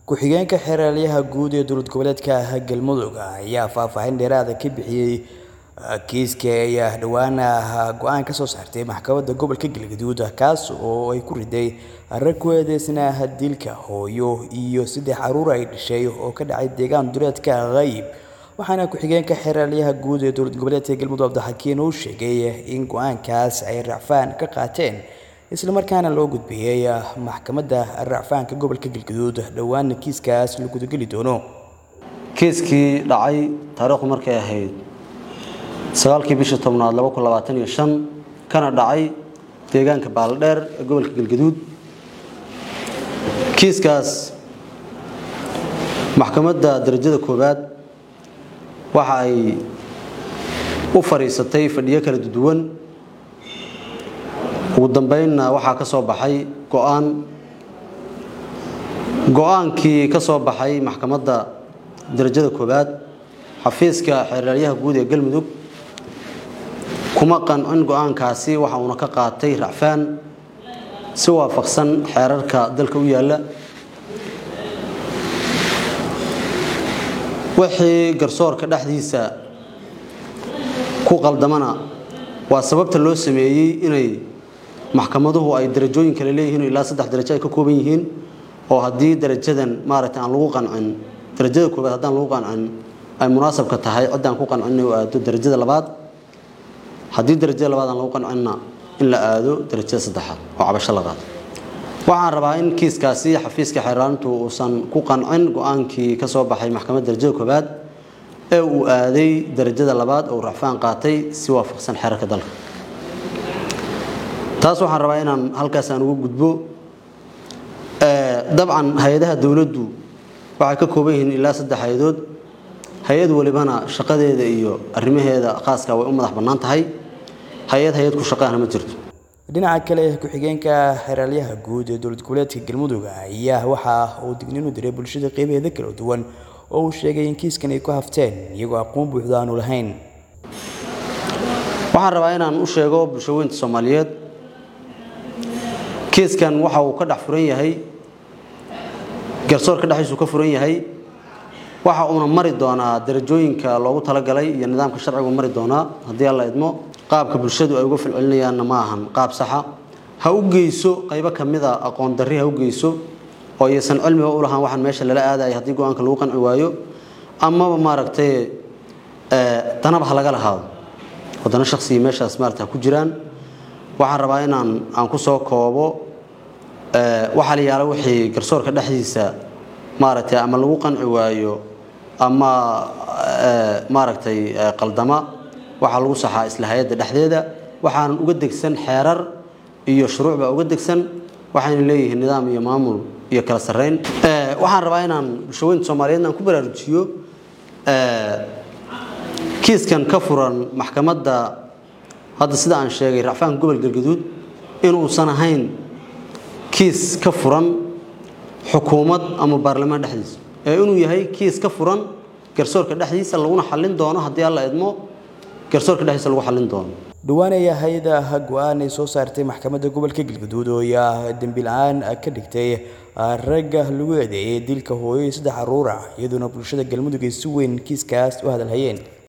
ku-xigeenka xeraalyaha guud ee dowlad goboleedka galmudug ayaa faahfaahin dheeraada ka bixiyey kiiska ay dhowaan go-aan ka soo saartay maxkamadda gobolka galgaduud kaas oo ay ku riday rag ku eedeysnaa dilka hooyo iyo saddex caruur ay dhashay oo ka dhacay deegaan duleedka qayb waxaana ku-xigeenka xeraalyaha guud ee dowlad goboleedka galmudug cabdixakiin uu sheegay in go-aankaas ay racfaan ka qaateen isla markaana loo gudbiyey maxkamadda racfaanka gobolka galgaduud dhowaana kiiskaas la gudageli doono kiiskii dhacay taariikhdu markay ahayd sagaalkii bishii tobnaad laba kun labaatan iyo shan kana dhacay deegaanka baaldheer ee gobolka galgaduud kiiskaas maxkamadda darajada koowaad waxa ay u fadhiisatay fadhiyo kala duwan ugu dambeynna waxaa ka soo baxay go-aan go-aankii ka soo baxay maxkamadda darajada koowaad xafiiska xeeraalyaha guud ee galmudug kuma qancin go-aankaasi waxa uuna ka qaatay racfaan si waafaqsan xeerarka dalka u yaalla wixii garsoorka dhexdiisa ku qaldamana waa sababta loo sameeyey inay maxkamaduhu ay darajooyin kale leeyihiin ilaa saddex darajo ay ka kooban yihiin oo haddii darajadan maaragtay aan lagu qancin darajada koobaad haddaan lagu qancin ay munaasabka tahay ciddaan ku qancin inay aado darajada labaad haddii darajada labaad aan lagu qancinna in la aado darajada saddexaad oo cabasho la qaado waxaan rabaa in kiiskaasi xafiiska xeeraalintu uusan ku qancin go-aankii ka soo baxay maxkamadda darajada koobaad ee uu aaday darajada labaad oo racfaan qaatay si waafaqsan xeerarka dalka taas waxaan rabaa inaan halkaas aan ugu gudbo dabcan hay-adaha dowladdu waxay ka kooban yihiin ilaa saddex hay-adood hay-ad walibana shaqadeeda iyo arrimaheeda khaaska way u madax bannaan tahay hay-ad hay-ad ku shaqaana ma jirto dhinaca kale ku-xigeenka xeraalyaha guud ee dowlad goboleedka galmudug ayaa waxa uu digniin u diray bulshada qeybaheeda kala duwan oo uu sheegay in kiiskan ay ku hafteen iyagoo aqoon buuxda aanu lahayn waxaan rabaa inaan u sheego bulshaweynta soomaaliyeed kiiskan waxa uu ka dhex furan yahay garsoorka dhexdiisu ka furan yahay waxa uuna mari doonaa darajooyinka loogu talagalay iyo nidaamka sharcigu mari doonaa haddii alla idmo qaabka bulshadu ay uga falcelinayaanna ma ahan qaab saxa ha u geyso qaybo ka mida aqoon darri ha u geyso oo iyaysan cilmiga u lahaan waxaan meesha lala aadaya haddii go-aanka lagu qanci waayo amaba maaragtay danaba ha laga lahaado wadana shaksiga meeshaas maarata ha ku jiraan waxaan rabaa inaan aan ku soo koobo waxaa la yaala wixii garsoorka dhexdiisa maaragtay ama lagu qanci waayo ama maaragtay qaldama waxaa lagu saxaa isla hay-adda dhexdeeda waxaanan uga degsan xeerar iyo shuruuc baa uga degsan waxayna leeyihiin nidaam iyo maamul iyo kala sarreyn waxaan rabaa inaan bulshaweynta soomaaliyeed aan ku baraarujiyo kiiskan ka furan maxkamadda hadda sida aan sheegay racfaanka gobol galgaduud inuusan ahayn kiis ka furan xukuumad ama baarlamaan dhexdiisa ee inuu yahay kiis ka furan garsoorka dhexdiisa laguna xallin doono haddii alla idmo garsoorka dhexdiisa lagu xallin doono dhowaan ayaa hay-ada go-aan ay soo saartay maxkamadda gobolka galgaduud oo ayaa dembi la-aan ka dhigtay ragga lagu eedeeyay dilka hooyo iyo saddex caruur ah iyadoona bulshada galmudug ay si weyn kiiskaas u hadalhayeen